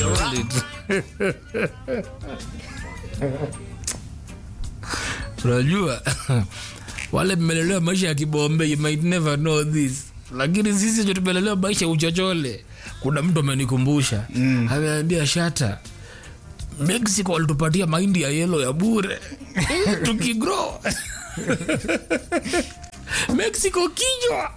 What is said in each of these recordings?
told it. unajua wale mmelelewa maisha ya kibombe you might never know this lakini sisi cho tumelelewa maisha ya uchochole kuna mtu amenikumbusha mm. ameambia shata mexico walitupatia mahindi ya yelo ya bure tukigro mexico kinywa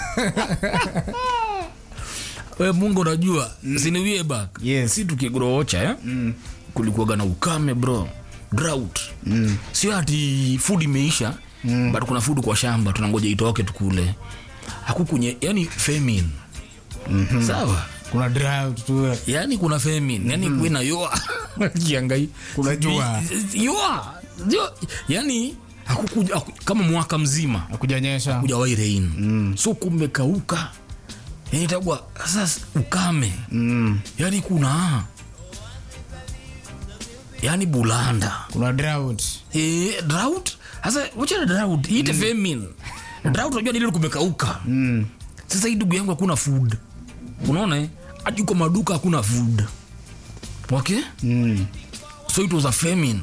we mungu unajua mm. siniwie back Yes. si tukigroocha eh? mm. kulikuwaga na ukame bro drought mm. sio ati food imeisha mm. but kuna food kwa shamba tunangoja itoke tukule hakukunye yani famine mm-hmm. sawa kuna drought tu yani kuna famine yani mm. kwina yoa kiangai Kuna jua. yoa Yo- yani hakukuja haku, kama mwaka mzima akujanyesha kujawahi rain mm. so kumekauka yani itagwa sasa ukame mm. yani kuna yani bulanda kuna drought e, drought sasa wachana drought iite mm. famine drought unajua nile kumekauka mm. sasa hii ndugu yangu hakuna food unaona eh? hadi kwa maduka hakuna food okay Mm. so it was a famine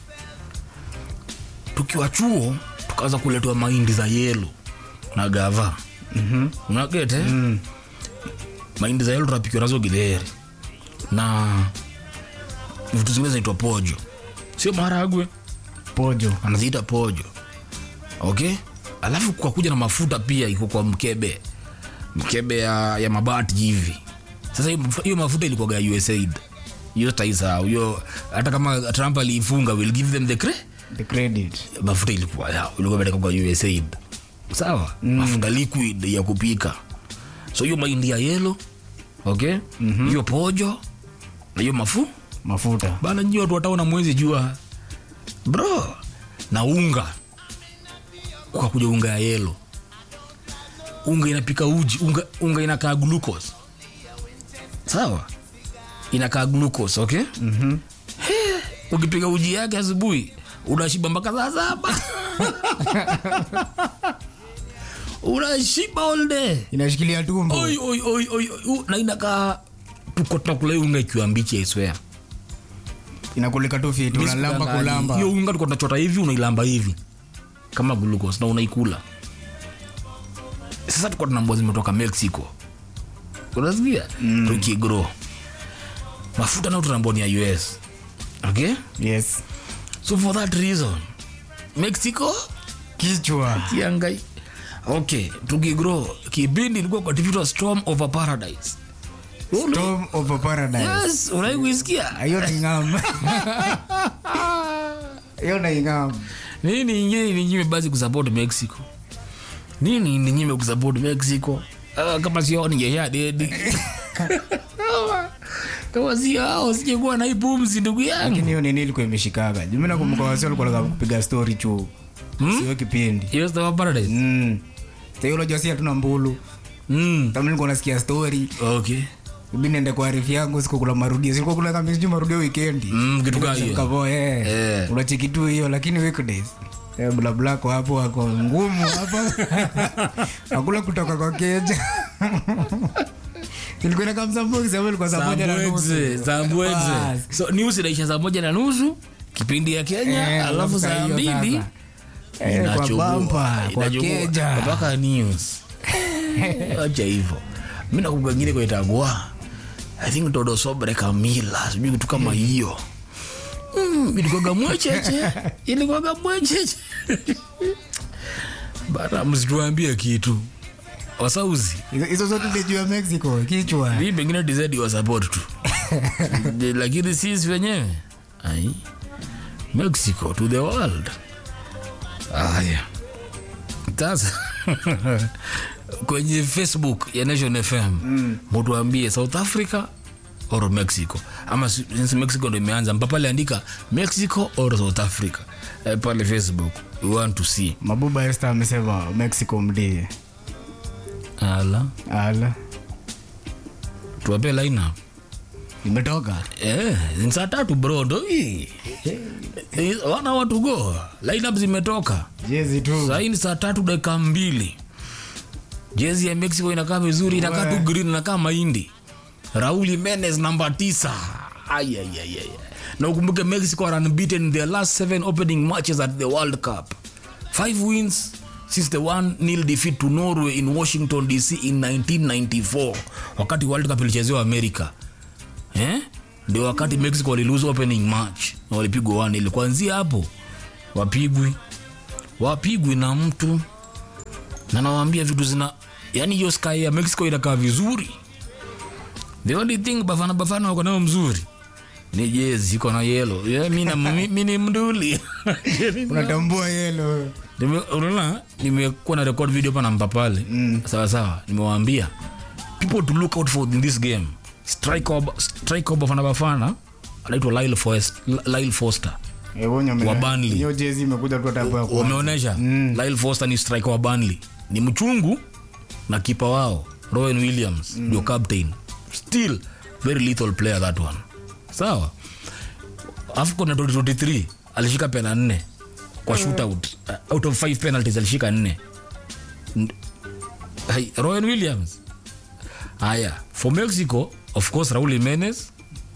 tukiwa chuo tukaanza kuletewa mahindi za yelo na gava Mhm. unagete mm. mahindi za yelo tunapikiwa nazo githeri na vitu zingine zinaitwa pojo sio maharagwe pojo anaziita pojo okay alafu kwa kuja na mafuta pia iko kwa mkebe mkebe ya, ya mabati hivi sasa hiyo maf- hiyo mafuta ilikuwaga ya usaid hiyo taisahau hiyo hata kama trump aliifunga will give them the cre the credit mafuta ilikuwa yao ilikuwa imetoka kwa usaid sawa mm. mafuta liquid ya kupika so hiyo mahindi ya yelo okay hiyo mm-hmm. pojo na hiyo mafu mafuta bana nyi watu wataona mwezi jua bro na unga kwa kuja unga ya yelo unga inapika uji unga, unga inakaa glucose sawa inakaa glucose okay Mhm. ukipiga uji yake asubuhi unashiba mpaka saa saba unashiba all day inashikilia tumbo oi, oi, oi, oi, oi. na inakaa tuko tunakula hiyo unga ikiwa mbichi aiswea inakulika tu fiti unalamba kulamba hiyo unga tuko tunachota hivi unailamba hivi kama glucose na unaikula sasa tuko tunambua zimetoka mexico unasikia mm. tukigro mafuta nao tunambua ni ya us okay yes so for that reason mexico kichwa kiangai okay tukigro kipindi ilikuwa kwa TV storm over paradise storm of a paradise yes unai kuisikia hiyo naingam hiyo naingam nini ingine ninyime basi kusupport mexico nini ninyime kusupport mexico uh, kama sio ningesha dedi kama sio hao singekuwa na hii pumzi ndugu yangu lakini hiyo nini ilikuwa imeshikaga jumi nakumbuka wasi walikuwa wanataka kupiga story chu sio kipindi hiyo Storm of paradise mm. Sasa unajua si hatuna mbulu mm. kama nilikuwa nasikia story okay ibi niende kwa arifu yangu sikukula marudio silikuwa kula kama sijui marudio weekendi mm, kitu kaa hiyo kavo eh Eh. unacheki tu hiyo lakini weekdays eh, bla bla kwa hapo wako ngumu hapa hakula kutoka kwa keja ilikuwa inakaa msamboki sababu ilikuwa saa moja na nusu Zambweze, Zambweze. Bas. so news inaisha saa moja na nusu kipindi ya kenya Eh, alafu saa saa hiyo mbili sasa. Eh, kwa inachukua- bampa kwa inachukua keja mpaka news acha hivyo mi nakugangine kwaitagwa i think todo sobre kamila sijui kitu kama hiyo Mm, ilikuwaga mwecheche ilikuwaga mwecheche bana msituambie kitu wasauzi Hizo- hizo zote ni juu ya mexico kichwa hii pengine dizedi wa support tu De- lakini sisi wenyewe ai mexico to the world aya sasa kwenye facebook ya nation fm mutuambie south africa or mexico ama si- since mexico ndo imeanza mpapale andika mexico or south africa eh, pale facebook we want to see mabuba este amesema mexico mdie ala ala tuwape lineup imetoka Eh, ni saa tatu bro ndo hii Eh, wana watu go lineup zimetoka jezi tu sahii ni saa tatu dakika mbili jezi ya mexico inakaa vizuri inakaa tu green inakaa mahindi raul jimenez namba tisa Ay, ay, ay, ay. na ukumbuke mexico are unbeaten in their last seven opening matches at the world cup five wins since the one nil defeat to norway in washington dc in 1994 wakati world cup ilichezewa america eh? ndio wakati mexico walilose opening match na walipigwa one ili kuanzia hapo wapigwi wapigwi na mtu na nawaambia vitu zina yani hiyo sky ya mexico inakaa vizuri the only thing bafana bafana wako nayo mzuri ni jezi iko na yelo yeah, mi na- mi- mi ni mduli unatambua yelo Nime- unaona nimekuwa na record video pana mpa pale mm. sawa sawa nimewaambia people to look out for in this game striker wa- striker wa bafana bafana anaitwa Lyle Forest- Lyle Foster Wa Burnley. hiyo jezi imekuja tu tabu ya kwanza. wameonyesha mm. Lyle Foster ni striker wa Burnley ni mchungu na kipa wao Rowan Williams ndio captain still very lethal player that one sawa AFCON ya 2023 alishika pena nne kwa shootout uh, out of five penalties alishika nne N- Hai, Rowan Williams haya for Mexico of course Raul Jimenez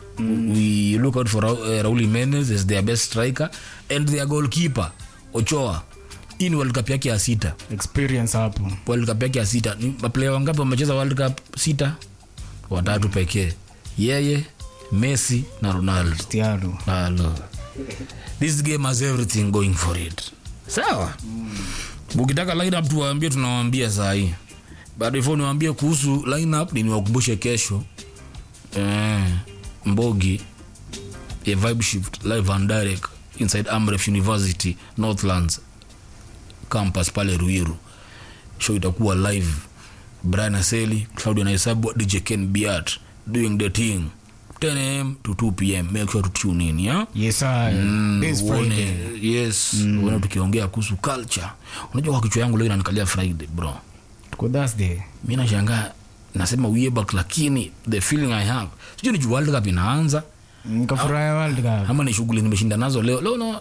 we look out for Ra- uh, Raul Jimenez as their best striker and their goalkeeper Ochoa hii ni World Cup yake ya sita experience hapo World Cup yake ya sita ni maplayer wangapi wamecheza World Cup sita watatu pekee yeye Messi na Ronaldo Cristiano. Hello. This game has everything going for it. Sawa. Ukitaka lineup tuwaambie tunawaambia saa hii. But before niwaambie kuhusu lineup ni niwakumbushe kesho. Eh, Mbogi a vibe shift live and direct inside Amref University Northlands campus pale Ruiru. Show itakuwa live. Brian Aseli, Claudio Naisabu, DJ Ken Biat doing the thing. 10 am to 2 pm. Make sure to tune in, yeah? Yes, sir. Mm, This uone, Friday. yes uone tukiongea kuhusu culture unajua kwa kichwa yangu leo inanikalia friday bro Tuko Thursday. mi nashangaa nasema way back lakini the feeling i have sijui ni juu world cup inaanza Nikafurahia World Cup. ama ni shughuli nimeshinda nazo leo leo no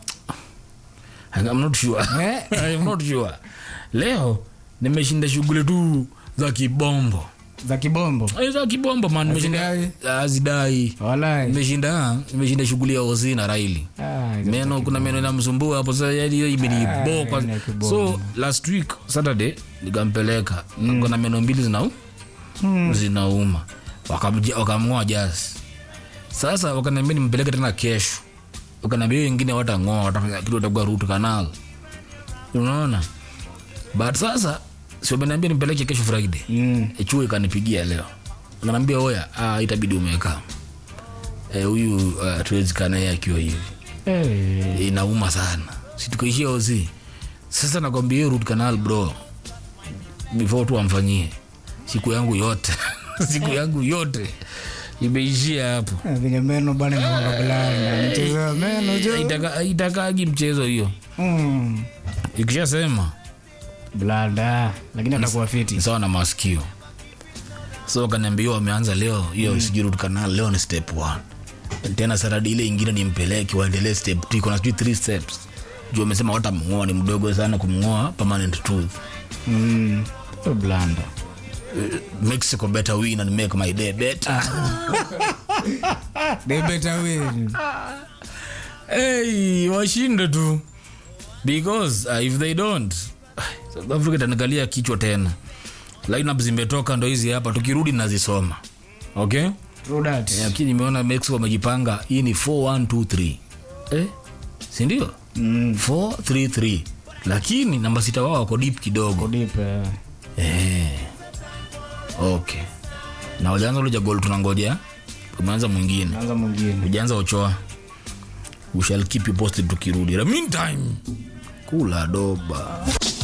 I'm not sure Eh? I'm not sure leo nimeshinda shughuli tu za kibombo za kibombo Eh, za kibombo man nimeshinda Hazidai? azidai walai nimeshinda nimeshinda shughuli ya ozi na raili Ah, hizo meno kuna meno inamsumbua hapo sasa yani hiyo imeniboka Ah, ni kibongo. so last week saturday nikampeleka mm. kuna meno mbili zina zinauma Wakamja- wakamng'oa jasi sasa wakaniambia nimpeleke tena kesho wakaniambia hiyo ingine watang'oa watafanya kitu watakuwa root canal unaona but sasa si wameniambia nimpeleke kesho friday Mm. E, chuo ikanipigia leo naambia oya ah, itabidi umekaa Eh, huyu uh, tuwezi kaa naye akiwa hivi Eh, inauma sana situkaishia ozi sasa nakwambia hiyo root canal bro before tu amfanyie siku yangu yote siku yangu yote imeishia hapo venye meno bana namakabulana mchezo wa meno jo Haitaka- haitakagi mchezo hiyo Mm. ikishasema blada lakini atakuwa ni fiti sawa na masikio so kaniambia wameanza leo hiyo mm. sijui root canal leo ni step one tena saradi ile ingine nimpeleke waendelee step two iko na sijui three steps juu amesema watamng'oa ni mdogo sana kumng'oa permanent tooth Mm. Oh, blanda mexico better win and make my day better they better win hey, washinde tu because uh, if they don't south africa itanikalia kichwa tena lineup zimetoka ndo hizi hapa tukirudi nazisoma okay True that. Eh, lakini nimeona mexico wamejipanga hii ni 4123 eh? sindio Mm. 433 lakini namba sita wao wako deep kidogo Deep, eh. eh. okay na wajaanza ule jagol tunangoja umeanza mwingine anza mwingine ujaanza ochoa we shall keep you posted tukirudi In the meantime kula doba